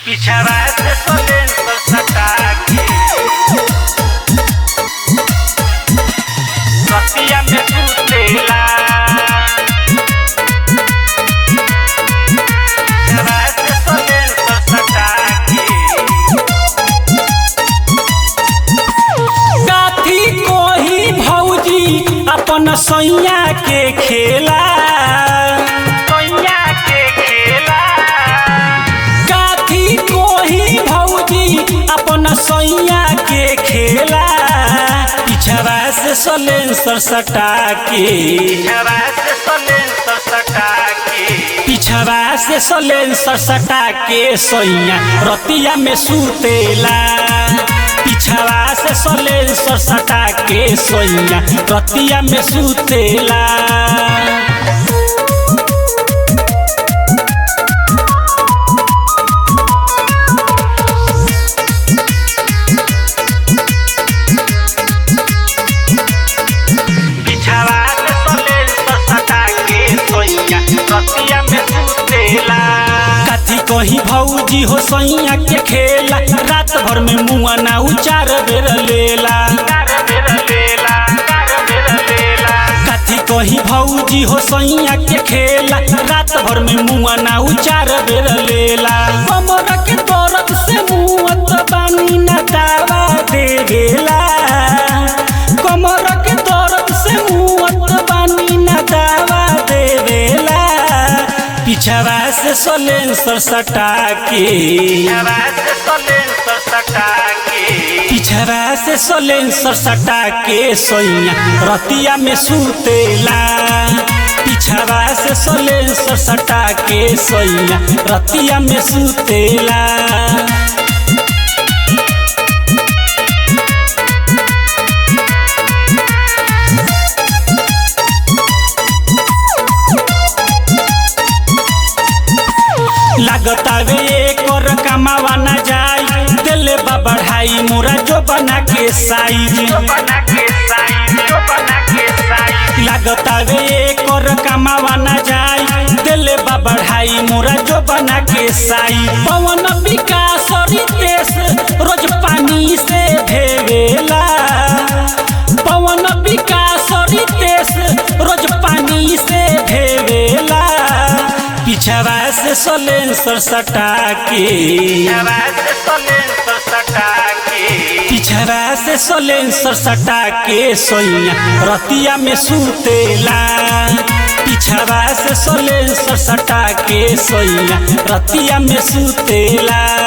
पिछवा से सोलेंसर सटा के रतिया में सुतेला पिछवा से सोलेंसर सटा के काथी कोही भौजी अपन सैया के खेला सोइया के खेला काथी कोही भौजी अपन सैया के खेला पिछवा से सलेंसर सटा के पिछवा से सोलेंसर सटा के पिछवा से सलेंसर सटा के सैया रतिया में सुतेला पिछवा से सलेंसर सटा के सैया रतिया में सुतेला पिछवा से सोलेंसर सटा के सोइया रतिया में सुतेला काथी कहीं भौजी हो सैया के खेला रात भर में मुआ ना उचार बेर लेला कार बेर लेला कार बेर लेला काथी कहीं भौजी हो सैया के खेला रात भर में मुआ ना उचार बेर लेला कमर के दर्द से मुआत बानी ना दावा देवेला कमर के दर्द से मुआत बानी ना दावा देवेला पिछवा से सलेंसर सटा के पिछवा से सोलेंसर सटा के पिछवा से सलेंसर सटा के सोइया रतिया में सुतेला पिछवा से सलेंसर सटा के सोइया रतिया में सुतेला लागतावे एकर कमावा ना जाई दिले बा बढ़ाई मोरा जो बना के साइज जो बना के साई जो बना के साई लागतावे एकर कमावा ना जाई दिले बा बढ़ाई मोरा जो बना के साई पवन विकास रितेश रोज पानी से भेवेला पवन विकास रितेश रोज पानी से भेवेला पिछवा से सलेंसर सटा के पिछवा से सोलेंसर सटा के पिछवा से सलेंसर सटा के सोइया रतिया में सुतेला पिछवा से सलेंसर सटा के सोइया रतिया में सुतेला